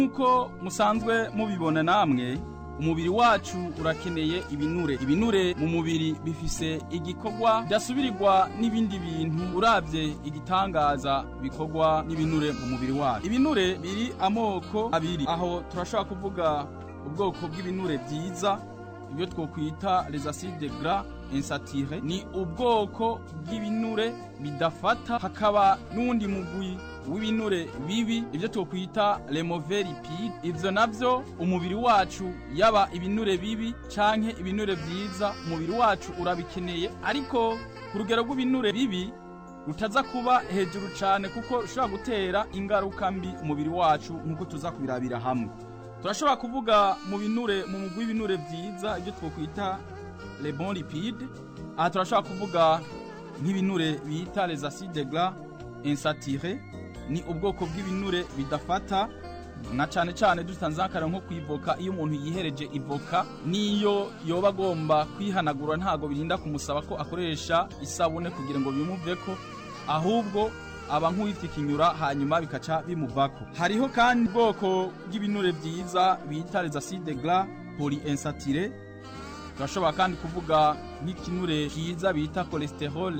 nk'uko musanzwe mubibona namwe umubiri wacu urakeneye ibinure ibinure mu mubiri bifise igikorwa bidasubirirwa n'ibindi bintu uravye igitangaza bikorwa n'ibinure mu mubiri wacu ibinure biri amoko abiri aho turashobora kuvuga ubwoko bw'ibinure vyiza ibyo twokwita les acides gras insaturés ni ubwoko bw'ibinure bidafata hakaba n'uwundi mugwi w'ibinure bibi ibyo twokwita les mauvais lipides ivyo navyo umubiri wacu yaba ibinure bibi canke ibinure vyiza umubiri wacu urabikeneye ariko ku rugero rw'ibinure bibi rutaza kuba hejuru cane kuko rushobora gutera ingaruka mbi umubiri wacu nk'uko tuza kubirabira hamwe turashobora kuvuga mu binure mu mugwi w'ibinure vyiza ibyo twokwita les bons lipides aha turashobora kuvuga nk'ibinure bita les acides gras insaturés ni ubwoko bw'ibinure bidafata na cane cane dutanze akara nko kwivoka iyo umuntu yihereje ivoka niyo yoba agomba kwihanagura ntago birinda kumusaba ko akoresha isabune kugira ngo bimuveko ahubwo aba nk'uwitikinyura hanyuma bikaca bimuvako hariho kandi ubwoko bw'ibinure vyiza bita les acides gras polyinsaturés turashobora kandi kuvuga nk'ikinure cyiza bita cholesterol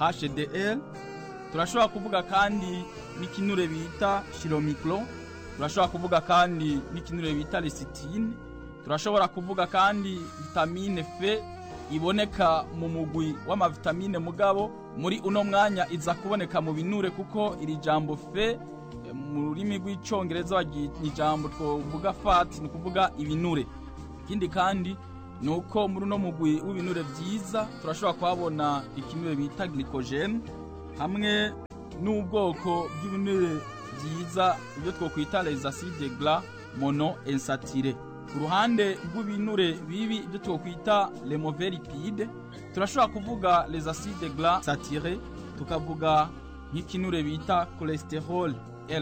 HDL turashobora kuvuga kandi n'ikinure bita chiromicro turashobora kuvuga kandi n'ikinure bita lecitine turashobora kuvuga kandi vitamine F iboneka mu mugwi w'amavitamine mugabo muri uno mwanya iza kuboneka mu binure kuko iri jambo F mu rurimi rw'icongereza baryita ijambo twovuga fat ni ukuvuga ibinure ikindi kandi nuko muri uno mugwi w'ibinure vyiza turashobora kuhabona ikinure bita glycogen hamwe n'ubwoko bw'ibinure vyiza ibyo twokwita les acides gras mono insaturés ku ruhande rw'ibinure bibi ibyo twokwita les mauvais lipides turashobora kuvuga les acides gras saturés tukavuga nk'ikinure bita cholesterol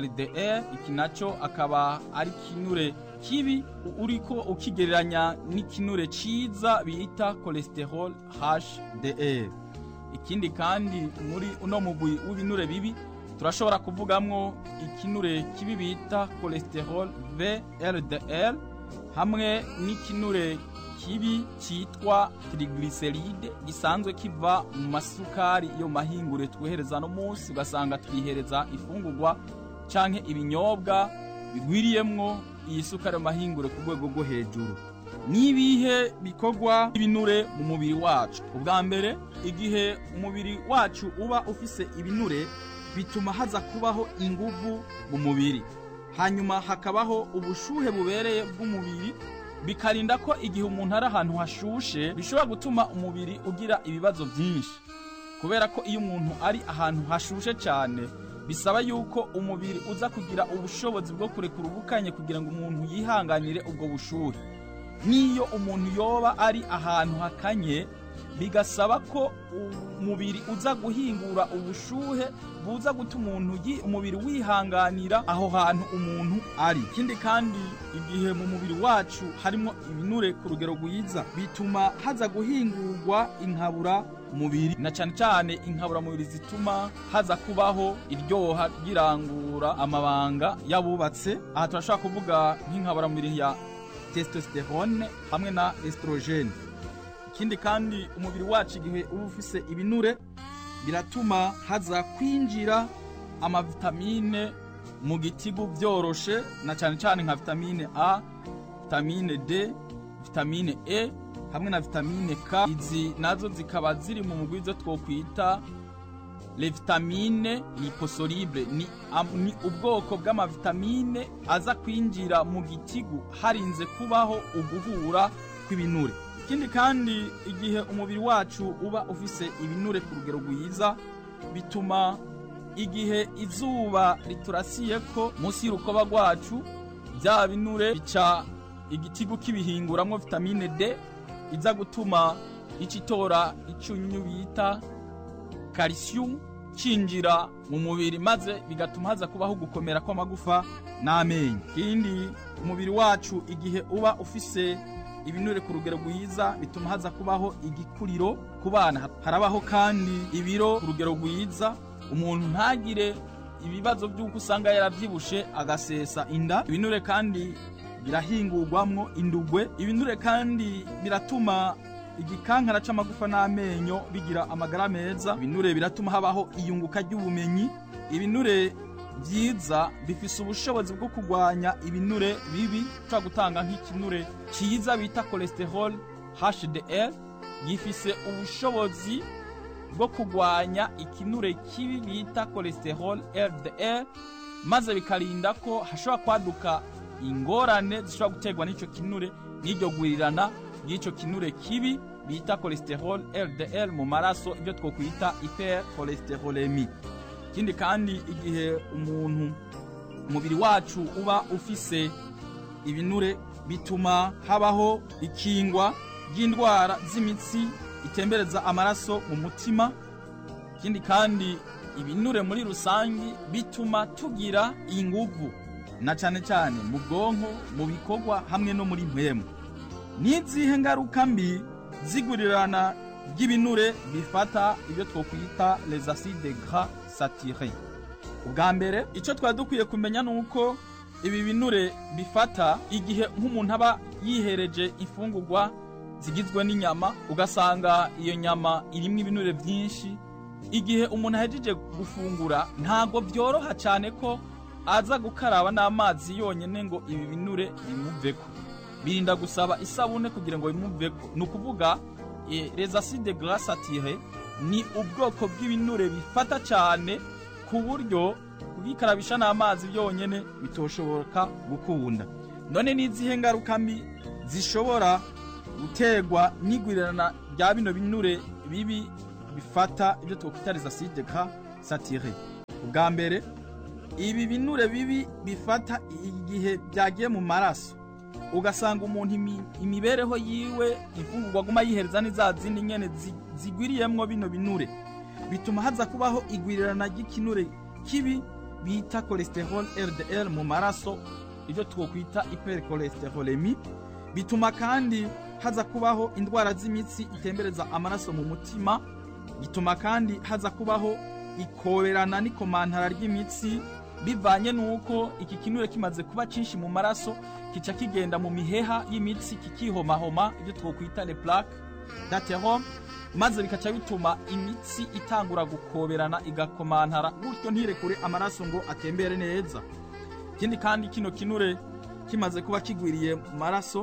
LDL iki naco akaba ari kinure kibi uriko ukigereranya n'ikinure ciza bita cholesterol HDL ikindi kandi muri uno mugwi w'ibinure bibi turashobora kuvugamwo ikinure kibi bita cholesterol VLDL hamwe n'ikinure kibi citwa triglyceride gisanzwe kiva mu masukari yo mahingure twohereza no munsi ugasanga twihereza ifungurwa canke ibinyobwa bigwiriyemwo iyi sukari yo mahingure ku rwego rwo hejuru nibihe bikorwa ibinure mu mubiri wacu ubwa mbere igihe umubiri wacu uba ufise ibinure bituma haza kubaho inguvu mu mubiri hanyuma hakabaho ubushuhe bubereye bw'umubiri bikarinda ko igihe umuntu ari ahantu hashushe bishobora gutuma umubiri ugira ibibazo byinshi kubera ko iyo umuntu ari ahantu hashushe cyane bisaba yuko umubiri uza kugira ubushobozi bwo kurekura ubukanye kugira ngo umuntu yihanganire ubwo bushuhe n'iyo umuntu yoba ari ahantu hakanye bigasaba ko umubiri uza guhingura ubushuhe buza gutuma umuntu umubiri wihanganira aho hantu umuntu ari ikindi kandi igihe mu mubiri wacu harimo ibinure ku rugero rwiza bituma haza guhingurwa inkabura mubiri na cyane cyane inkabura mubiri zituma haza kubaho iryoha ryirangura amabanga y'abubatse aha turashobora kuvuga nk'inkabura mubiri ya testosterone hamwe na estrogene ikindi kandi umubiri wacu igihe uba ufise ibinure biratuma haza kwinjira amavitamine mu gitigu byoroshe na cyane cyane nka vitamine A vitamine D vitamine E hamwe na vitamine K izi nazo zikaba ziri mu mugwi zo twokwita le vitamine liposoluble ni, am, ni ubwoko bw'amavitamine aza kwinjira mu gitigu harinze kubaho uguhura kw'ibinure ikindi kandi igihe umubiri wacu uba ufise ibinure ku rugero rwiza bituma igihe izuba riturasiye ko munsi y'urukoba rwacu bya binure bica igitigu kibihinguramwo vitamine D iza gutuma icitora icyunyunyu bita calcium cinjira mu mubiri maze bigatuma haza kubaho gukomera kw'amagufa n'amenyo ikindi umubiri wacu igihe uba ufise ibinure ku rugero rwiza bituma haza kubaho igikuriro ku bana harabaho kandi ibiro ku rugero rwiza umuntu ntagire ibibazo by'uko usanga yarabyibushe agasesa inda ibinure kandi birahingurwamwo indugwe ibinure kandi biratuma igikankara c'amagufa n'amenyo bigira amagara meza ibinure biratuma habaho iyunguka ry'ubumenyi ibinure vyiza bifise ubushobozi bwo kurwanya ibinure bibi ushobora gutanga nk'ikinure ciza bita cholesterol HDL gifise ubushobozi bwo kurwanya ikinure kibi bita cholesterol LDL maze bikarinda ko hashobora kwaduka ingorane zishobora guterwa n'ico kinure n'iryo gwirirana ry'ico kinure kibi bita cholesterol LDL mu maraso ibyo twokwita hypercholesterolemi ikindi kandi igihe umuntu umubiri wacu uba ufise ibinure bituma habaho ikingwa ry'indwara z'imitsi itembereza amaraso mu mutima ikindi kandi ibinure muri rusangi bituma tugira inguvu na cane cane mu bwonko mu bikorwa hamwe no muri mpemu n'izihe ngaruka mbi zigurirana ry'ibinure bifata ibyo twokwita les acides gras saturés ubwa mbere icyo twari dukwiye kumenya ni uko ibi binure bifata igihe nk'umuntu aba yihereje imfungurwa zigizwe n'inyama ugasanga iyo nyama irimo ibinure byinshi igihe umuntu ahejeje gufungura ntabwo byoroha cyane ko aza gukaraba n'amazi yonyine ngo ibi binure bimuveko birinda gusaba isabune kugira ngo bimuveko ni ukuvuga les acides gras saturés ni ubwoko bw'ibinure bifata cyane ku buryo kubikarabisha n'amazi byonyine bitoshoboka gukunda none n'izihe ngaruka mbi zishobora guterwa n'igwirirana rya bino binure bibi bifata ibyo twakwita les acides gras saturés ubwa mbere ibi binure bibi bifata igihe byagiye mu maraso ugasanga umuntu imibereho yiwe imfungurwa aguma yihereza n'iza zindi nyene zigwiriyemwo bino binure bituma haza kubaho igwirirana ry'ikinure kibi bita cholesterol LDL mu maraso ibyo twokwita hypercholesterolemi bituma kandi haza kubaho indwara z'imitsi itembereza amaraso mu mutima bituma kandi haza kubaho ikoberana n'ikomantara ry'imitsi bivanye nuko iki kinure kimaze kuba cinshi mu maraso kica kigenda mu miheha y'imitsi kikihomahoma ibyo twokwita le plaque d'athérome maze bikaca bituma imitsi itangura gukoberana igakomantara gutyo ntirekure amaraso ngo atembere neza ikindi kandi kino kinure kimaze kuba kigwiriye mu maraso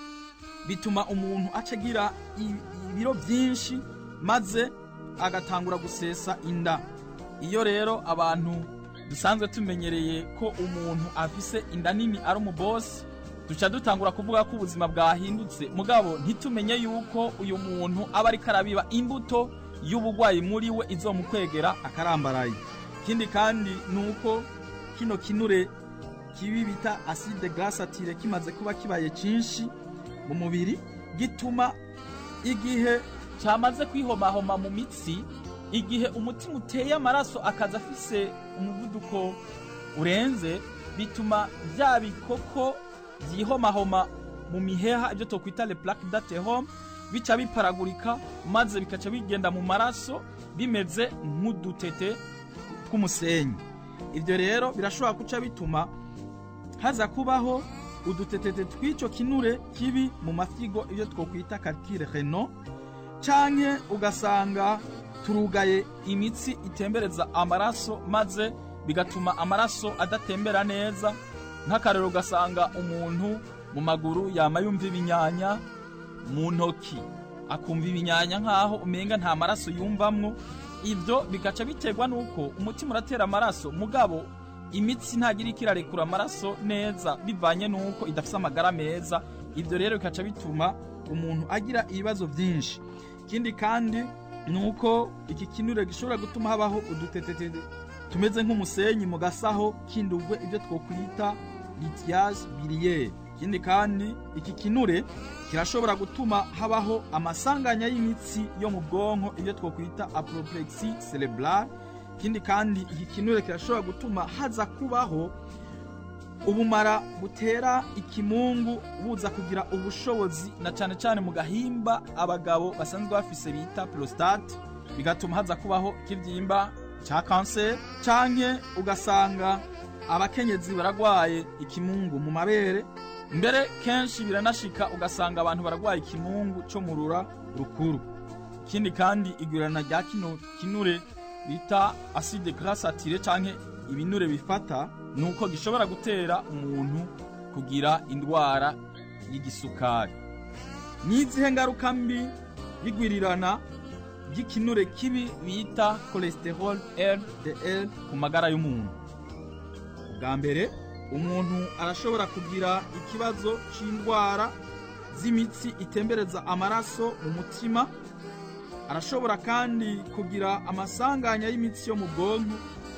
bituma umuntu aca agira ibiro byinshi maze agatangura gusesa inda iyo rero abantu dusanzwe tumenyereye ko umuntu afise inda nini ari umubosi duca dutangura kuvuga ko ubuzima bwahindutse mugabo ntitumenye yuko uyu muntu aba ariko arabiba imbuto y'ubugwayi muri we izomukwegera akarambaraye ikindi kandi ni uko kino kinure kibi bita acide gras saturé kimaze kuba kibaye cinshi mu mubiri gituma igihe cyamaze kwihomahoma mu mitsi igihe umutima uteye amaraso akaza afise umuvuduko urenze bituma bya bikoko byihomahoma mu miheha ibyo twokwita le plaque d'athérome bica biparagurika maze bikaca bigenda mu maraso bimeze nk'udutete tw'umusenyi ibyo rero birashobora guca bituma haza kubaho udutetete tw'icyo kinure kibi mu mafyigo ibyo twokwita calcule renal canke ugasanga turugaye imitsi itembereza amaraso maze bigatuma amaraso adatembera neza nk'akarero ugasanga umuntu mu maguru yama yumva ibinyanya mu ntoki akumva ibinyanya nk'aho umenga nta maraso yumvamwo ibyo bigaca biterwa n'uko umutima uratera amaraso mugabo imitsi ntagira ikirarekura amaraso neza bivanye n'uko idafite amagara meza ibyo rero bikaca bituma umuntu agira ibibazo byinshi ikindi kandi ni uko iki kinure gishobora gutuma habaho udutetete tumeze nk'umusenyi mu gasaho kindugwe ibyo twokwita litiyage biliyeri ikindi kandi iki kinure kirashobora gutuma habaho amasanganya y'imitsi yo mu bwonko ibyo twokwita apoplexy cerebral ikindi kandi iki kinure kirashobora gutuma haza kubaho ubumara butera ikimungu buza kugira ubushobozi na cyane cyane mu gahimba abagabo basanzwe bafise bita prostate bigatuma haza kubaho ikibyimba ca kanseri canke ugasanga abakenyezi baragwaye ikimungu mu mabere mbere kenshi biranashika ugasanga abantu baragwaye ikimungu co mu rura rukuru ikindi kandi igwirana rya kino kinure bita acide gras saturé canke ibinure bifata nuko gishobora gutera umuntu kugira indwara y'igisukari n'izihe ngaruka mbi y'igwirirana ry'ikinure kibi bita cholesterol LDL ku magara y'umuntu bwa mbere umuntu arashobora kugira ikibazo c'indwara z'imitsi itembereza amaraso mu mutima arashobora kandi kugira amasanganya y'imitsi yo mu bwonko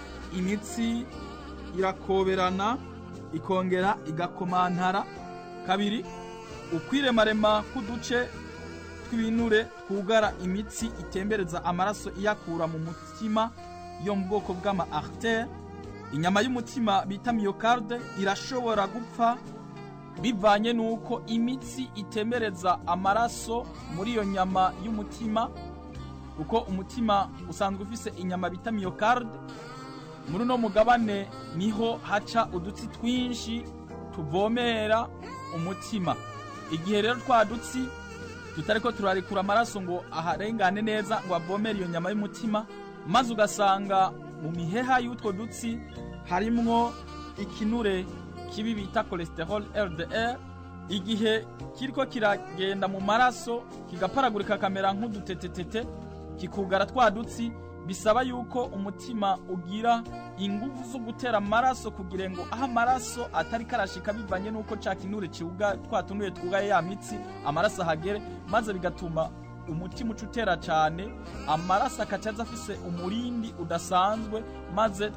imitsi irakoberana ikongera igakomantara kabiri ukwiremarema k'uduce tw'ibinure twugara imitsi itembereza amaraso iyakura mu mutima yo mu bwoko bw'ama artère inyama y'umutima bita myocarde irashobora gupfa bivanye n'uko imitsi itembereza amaraso muri iyo nyama y'umutima kuko umutima usanzwe ufise inyama bita myocarde muri uno mugabane niho haca udutsi twinshi tuvomera umutima igihe rero twa dutsi tutariko turarekura amaraso ngo aharengane neza ngo avomere iyo nyama y'umutima maze ugasanga mu miheha y'utwo dutsi harimwo ikinure kibi bita cholesterol LDL igihe kiriko kiragenda mu maraso kigaparagurika kamera nk'udutetetete kikugara twa dutsi bisaba yuko umutima ugira ingufu zo gutera amaraso kugira ngo aho amaraso atari karashika bivanye n'uko ca kinure kiwuga twa tunuye twugaye ya mitsi amaraso ahagere maze bigatuma umutima uca utera cane amaraso akaca aza afise umurindi udasanzwe maze